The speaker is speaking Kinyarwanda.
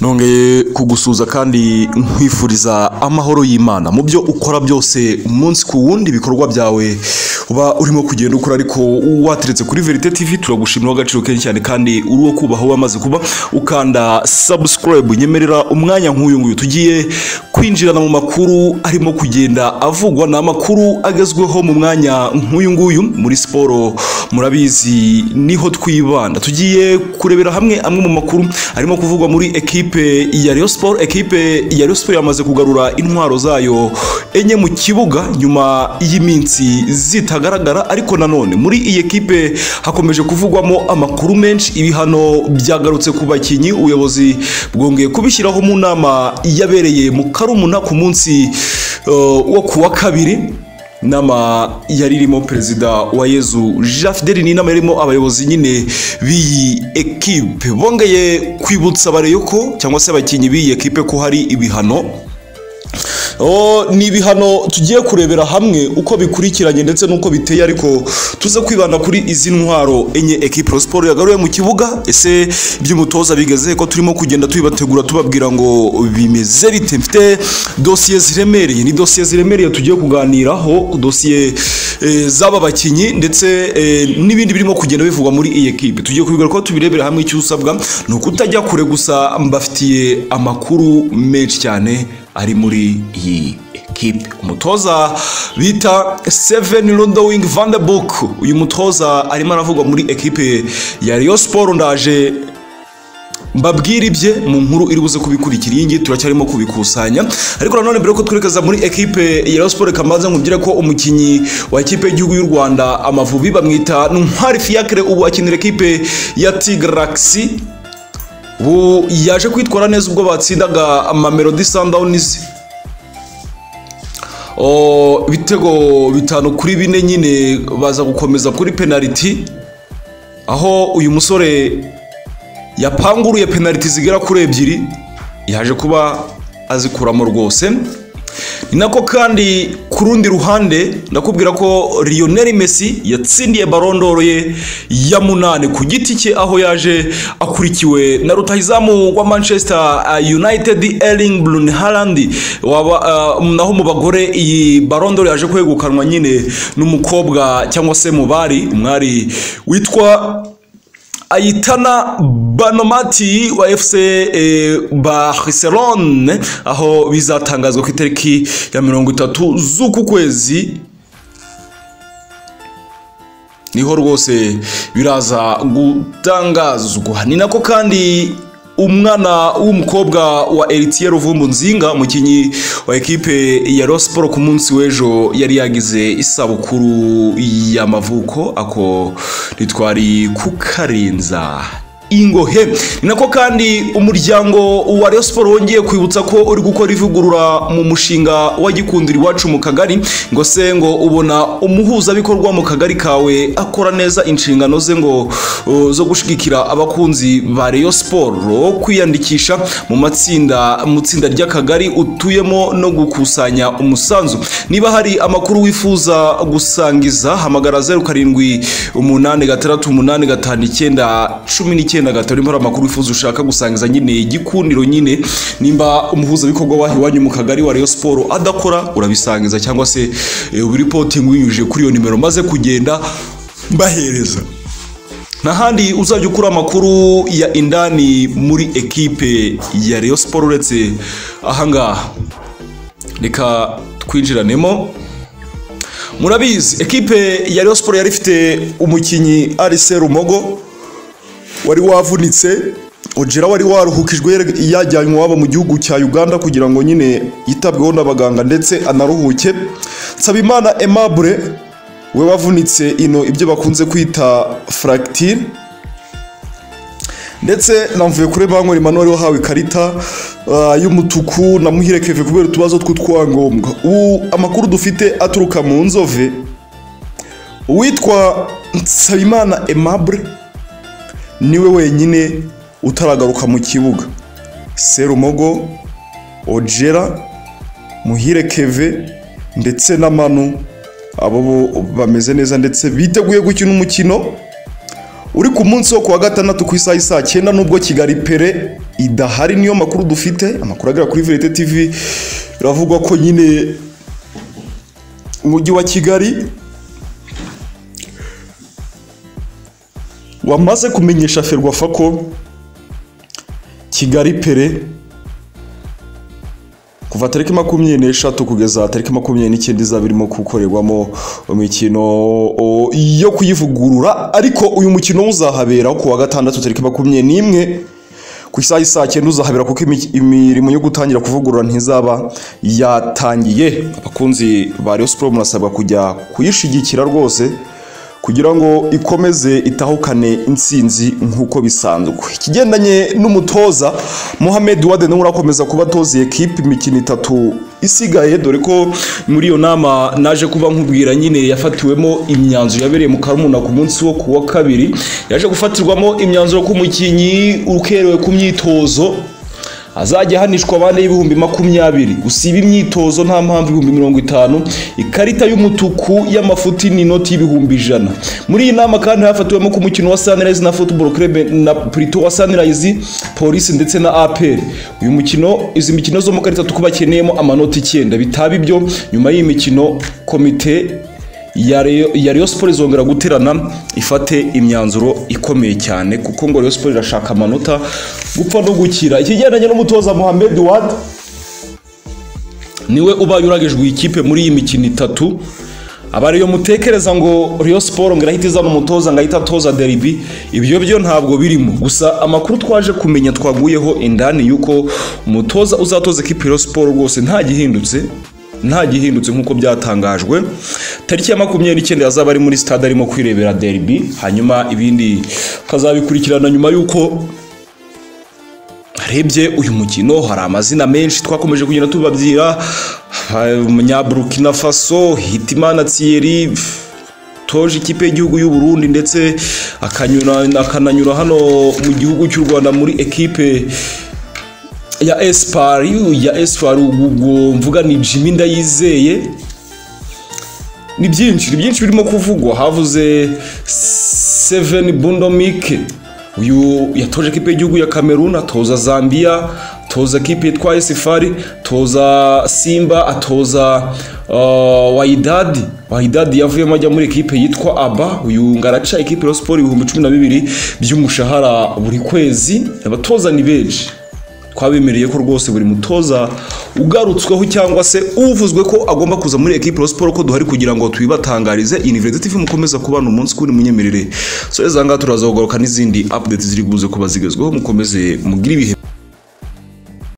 nongeye kugusuza kandi nkwifuriza amahoro y'imana mu byo ukora byose umunsi ku wundi ibikorwa byawe uba urimo kugenda ukora ariko wateretse kuri verite tv turagushimira agaciro kenshi cyane kandi uri uwo kubaha wamaze kuba ukanda sabusikarayibu nyemerera umwanya nk'uyu nguyu tugiye kwinjirana mu makuru arimo kugenda avugwa ni amakuru agezweho mu mwanya nk'uyu nguyu muri siporo murabizi niho twibanda tugiye kurebera hamwe amwe mu makuru arimo kuvugwa muri ekipe ya Rayon Sport ekipe ya Rayon Sport yamaze kugarura intwaro zayo enye mu kibuga nyuma y'iminsi zitagaragara ariko nanone muri iyi ekipe hakomeje kuvugwamo amakuru menshi ibihano byagarutse ku bakinnyi ubuyobozi bwongeye kubishyiraho mu nama yabereye mu Karumuna ku munsi uh, wo kuwa kabiri inama yari irimo perezida wa yezu jean fideli ni inama yarimo abayobozi nyine b'iyi ekipe bongeye kwibutsa bareyoko cyangwa se abakinnyi b'iyi ekipe ko hari ibihano ni ibihano tugiye kurebera hamwe uko bikurikiranye ndetse n'uko biteye ariko tuze kwibanda kuri izi ntwaro enye ekipe siporo yagaruye mu kibuga ese iby'umutoza bigeze ko turimo kugenda tubibategura tubabwira ngo bimeze bite mfite dosiye ziremereye ni dosiye ziremereye tugiye kuganiraho dosiye z'aba bakinnyi ndetse n'ibindi birimo kugenda bivugwa muri iyi ekipe tugiye kubigaruka ko tubirebera hamwe icyo usabwa ni ukutajya kure gusa mbafitiye amakuru menshi cyane ari muri iyi ekipe umutoza bita seveni rodowingi vandebuke uyu mutoza arimo aravugwa muri ekipe ya riyo siporo ndaje mbabwire ibye mu nkuru iri buze kubikurikira iyi ngiyi turacyarimo kubikusanya ariko nanone mbere yuko twerekeza muri ekipe ya Rayon Sport kamanza nkubwire ko umukinnyi wa ekipe y'igihugu y'u Rwanda amavubi bamwita Ntwari Fiacre ubu akinira ekipe ya Tigraxi ubu yaje kwitwara neza ubwo batsindaga amamelodi sundowns ibitego bitanu kuri bine nyine baza gukomeza kuri penaliti aho uyu musore yapanguruye penaliti zigera kuri ebyiri yaje kuba azikuramo rwose ni nako kandi ku rundi ruhande ndakubwira ko Lionel Messi yatsindiye barondoro ye ya munani ku giti cye aho yaje akurikiwe na rutahizamu wa Manchester United Erling Brun Haaland waba uh, naho mu bagore iyi barondoro yaje kwegukanwa nyine n'umukobwa cyangwa se mu bari umwari witwa ayitana banomati wa fc e, barcelone aho bizatangazwa ku itariki ya mirongo itatu z'uku kwezi niho rwose biraza gutangazwa ni nako kandi umwana w'umukobwa wa eritiye ruvumbu nzinga umukinnyi wa ekipe ya rosiporo ku munsi w'ejo yari yagize isabukuru y'amavuko ako ntitwari kukarenza ingohe ni nako kandi umuryango wa Rayon Sport wongeye kwibutsa ko uri gukora ivugurura mu mushinga wa gikundira iwacu mu kagari ngo se ngo ubona umuhuzabikorwa mu kagari kawe akora neza inshingano ze ngo uh, zo gushigikira abakunzi ba Rayon Sport kwiyandikisha mu matsinda mu tsinda ry'akagari utuyemo no gukusanya umusanzu niba hari amakuru wifuza gusangiza hamagara 07 umunani gatandatu umunani gatanu icyenda cumi n'icyenda icyenda gatatu hari amakuru wifuza ushaka gusangiza nyine igikundiro nyine nimba umuhuzabikorwa wahe iwanyu mu kagari wa Rayon Sport adakora urabisangiza cyangwa se ubiripotingi winyujije kuri iyo nimero maze kugenda bahereza n'ahandi uzajya ukura amakuru ya indani muri ekipe ya Rayon Sport uretse ahangaha reka twinjiranemo murabizi ekipe ya Rayon Sport yari ifite umukinnyi Arise Rumogo wari wavunitse ojera wari waruhukijwe yajyanywe iwabo mu gihugu cya uganda kugira ngo nyine yitabweho n'abaganga ndetse anaruhuke nsabimana emabure we wavunitse ino ibyo bakunze kwita furagitire ndetse namvuye kuri banki rimano wari wahawe ikarita y'umutuku na muhire keve kubera utubazo tw'utwangombwa ubu amakuru dufite aturuka mu nzove uwitwa nsabimana emabure niwe wenyine utaragaruka mu kibuga serumogo ojera muhire keve ndetse na manu abo bo bameze neza ndetse biteguye gukina umukino uri ku munsi wo kuwa gatandatu ku isaha y'i saa cyenda nubwo kigali pere idahari niyo makuru dufite amakuru agera kuri verite tv biravugwa ko nyine umujyi wa kigali wamaze kumenyesha ferwafa ko kigali pere kuva tariki makumyabiri n'eshatu kugeza tariki makumyabiri n'icyenda izaba irimo gukorerwamo imikino o, yo kuyivugurura ariko uyu mukino uzahabera ku wa gatandatu tariki makumyabiri n'imwe ku isaha y'isaa cyenda uzahabera kuko imi- imirimo yo gutangira kuvugurura ntizaba yatangiye abakunzi ba Rayon Sports murasabwa kujya kuyishigikira rwose kugira ngo ikomeze itahukane insinzi nk'uko bisanzwe ikigendanye n'umutoza Mohamed Wade nawe urakomeza kuba atozeye kipe imikino itatu isigaye dore ko muri iyo nama naje kuba nkubwira nyine yafatiwemo imyanzuro yabereye mu Karumuna ku munsi wo ku wa kabiri yaje gufatirwamo imyanzuro ko umukinnyi ukerewe ku myitozo azajya ahanishwa abane y'ibihumbi makumyabiri usiba imyitozo nta mpamvu ibihumbi mirongo itanu ikarita y'umutuku y'amafuti ni inoti y'ibihumbi ijana muri iyi nama kandi hafatiwemo ku mukino wa sunrise na football club na plito wa sunrise polisi ndetse na apr uyu mukino izi mikino zo mu karita tuko bakeneyemo amanota icyenda bitaba ibyo nyuma y'iyi mikino komite ya Rayon- ya Rayon Sports izongera guterana ifate imyanzuro ikomeye cyane kuko ngo Rayon Sports irashaka amanota gupfa no gukira ikigendanye n'umutoza Mohamed Wad niwe ubaye uragijwe ikipe muri iyi mikino itatu abari iyo mutekereza ngo Rayon Sports ngo irahita izana umutoza ngo ahita atoza derby ibyo byo ntabwo birimo gusa amakuru twaje kumenya twaguyeho indani y'uko umutoza uzatoza ikipe ya Rayon Sports rwose nta gihindutse nta gihindutse nk'uko byatangajwe tariki ya makumyabiri n'icyenda yazaba ari muri stade arimo kwirebera derby hanyuma ibindi ukazabikurikirana nyuma y'uko harebye uyu mukino hari amazina menshi twakomeje kugenda tubabyira ha- umunyaburukina faso hitimana thierry toje ikipe y'igihugu y'u Burundi ndetse akanyura- akananyura hano mu gihugu cy'u rwanda muri ekipe ya esipari ya esipari ubwo mvuga ni jimmy ndayizeye ni byinshi ni byinshi birimo kuvugwa havuze seveni bundomike uyu yatoje kipe y'igihugu ya kamerun atoza zambia atoza kipe yitwa esifari atoza simba atoza uh, wayidadi wayidadi yavuyemo ajya muri ekipe yitwa aba uyu ngaraca ekipe ya siporo ibihumbi cumi na bibiri by'umushahara buri kwezi abatoza ni benshi twabemereye ko rwose buri mutoza ugarutsweho cyangwa se uvuzwe ko agomba kuza muri ekipe siporo ko duhari kugira ngo tubibatangarize university TV mukomeza kubana umunsi kuri munyemerere so ezanga turaza kugaruka n'izindi update ziri buze kuba zigezweho mukomeze mugire ibihe